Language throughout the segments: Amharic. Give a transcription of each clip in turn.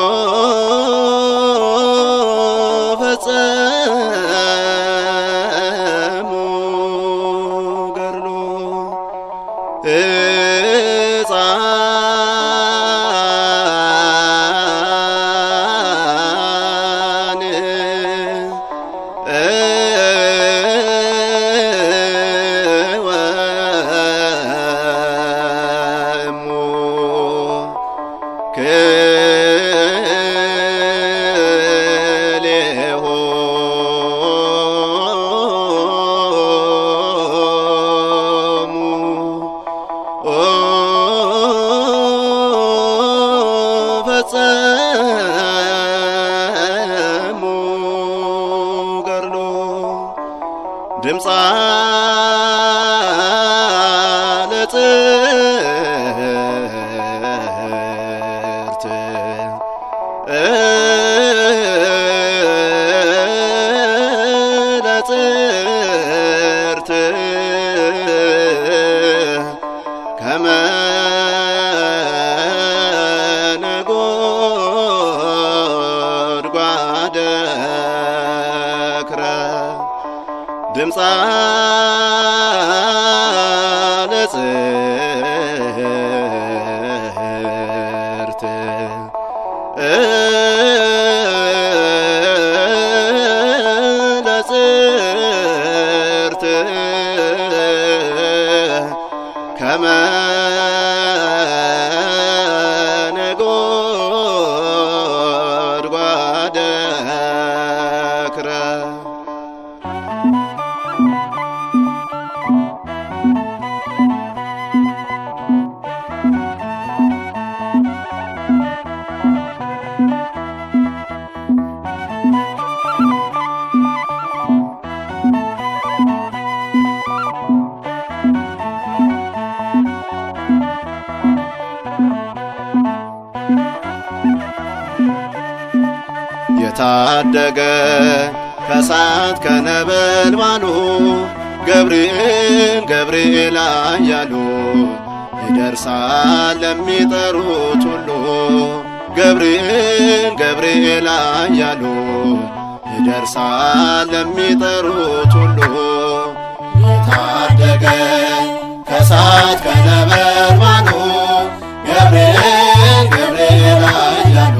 ፈጸሙ ገድሎ ሕፃን ወእሙ ክልኤሆሙ ፈጸሙ ገድሎ ድምፃ ለጽርት ለጽርት ከመ ነጎድጓደ ክረ ድምፃ ለጽርት ለጽርት ከመ ነጎድጓደ ክረ የታደገ ከሳት ከነበልባሉ ገብርኤል ገብርኤል አያሉ ይደርሳል ለሚጠሩት ሁሉ ገብርኤል ገብርኤል አያሉ ይደርሳል ለሚጠሩት ሁሉ የታደገ ከሳት ከነበልባሉ ገብርኤል ገብርኤል አያሉ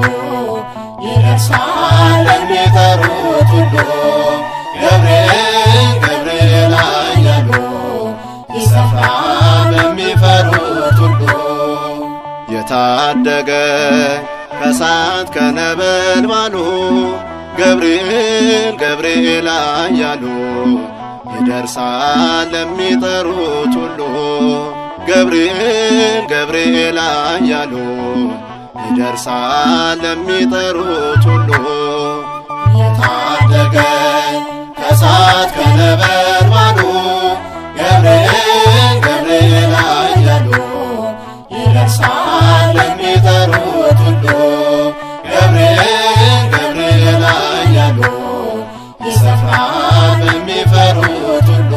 ይደርሳል ለሚጠሩት ሁሉ ገብርኤል ገብርኤል አያሉ ይሰፍራል በሚፈሩት ሁሉ የታደገ ከሳት ከነበልባሉ ገብርኤል ገብርኤል አያሉ ይደርሳል ለሚጠሩት ሁሉ ገብርኤል ገብርኤል አያሉ ይደርሳል ለሚጠሩት ሁሉ የታደገ ከሳት ከነበልባሉ ገብርኤል ገብርኤል አያሉ ይደርሳል ለሚጠሩት ሁሉ ገብርኤል ገብርኤል አያሉ ይሰፍራል በሚፈሩት ሁሉ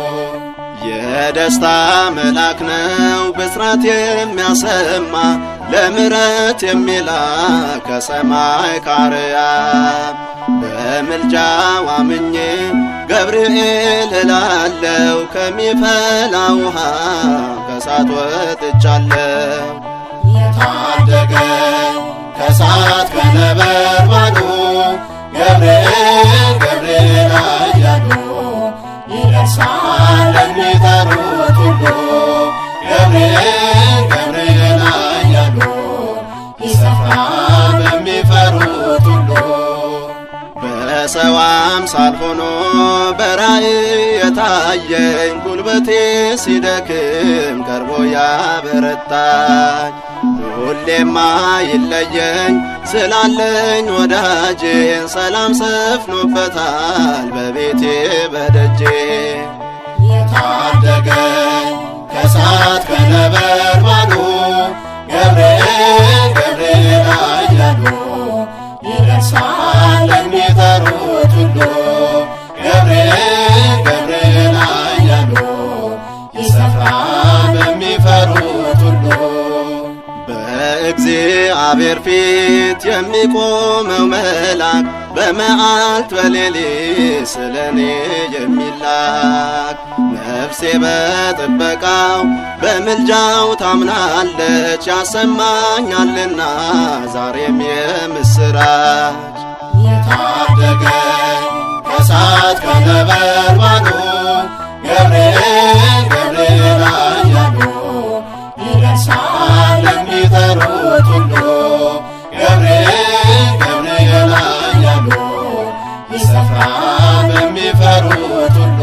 የደስታ መልአክ ነው ብስራት የሚያሰማ ለምረት የሚላክ ከሰማይ ካርያም በምልጃው አምኜ ገብርኤል እላለው ከሚፈላ ውሃ ከሳት ወጥቻለሁ የታደገ ከሳት ከነበልባሉ ገብርኤል ገብርኤል አያሉ ይደርሳል ለሚጠሩት ሁሉ ገብርኤል ገብርኤል አያሉ ይሰፍራል በሚፈሩት ሁሉ በሰው አምሳል ሆኖ በራእይ የታየኝ ጉልበቴ ሲደክም ቀርቦ ያበረታኝ ሁሌማ ይለየኝ ስላለኝ ወዳጄን ሰላም ሰፍኖበታል በቤቴ በደጄ የታደገኝ ከሳት ከነበልባሉ ገብርኤል ገብርኤል አያሉ ይደርሳል ለሚጠሩት ሁሉ ገብርኤል ገብርኤል አያሉ ይሰፍራል በሚፈሩት ሁሉ በእግዚአብሔር ፊት የሚቆመው መልአክ በመዓልት በሌሊት ስለ እኔ የሚላክ ነፍሴ በጥበቃው በምልጃው ታምናለች ያሰማኛልና ዛሬም የምስራች የታደገኝ ከእሳት ከነበልባሉ ገብርኤል ገብርኤል ኃያሉ ይደርሳል ለሚጠሩት ሁሉ ገብርኤል ገብርኤል ኃያሉ ይሰፍራል በሚፈሩት ሁሉ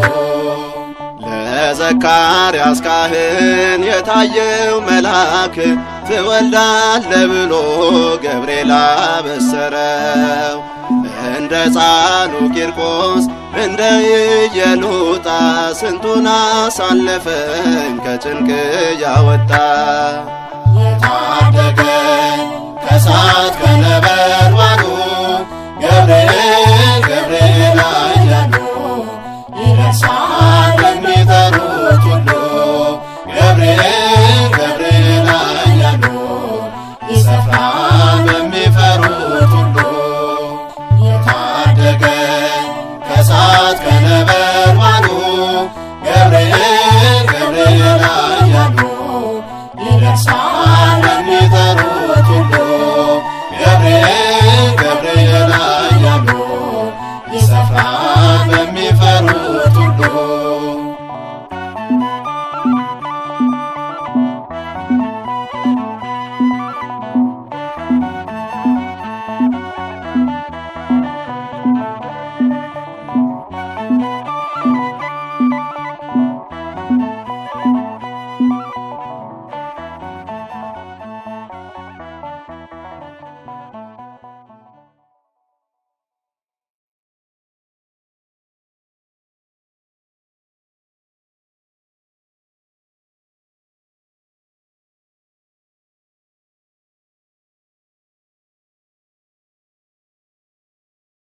ለዘካርያስ ካህን የታየው መልአክ ትወልዳለ ብሎ ገብርኤል አበሰረው። እንደ ጻኑ ቂርቆስ እንደ ኢየሉጣ ስንቱን አሳለፈኝ ከጭንቅ ያወጣ የታደገኝ ከእሳት ከነበልባሉ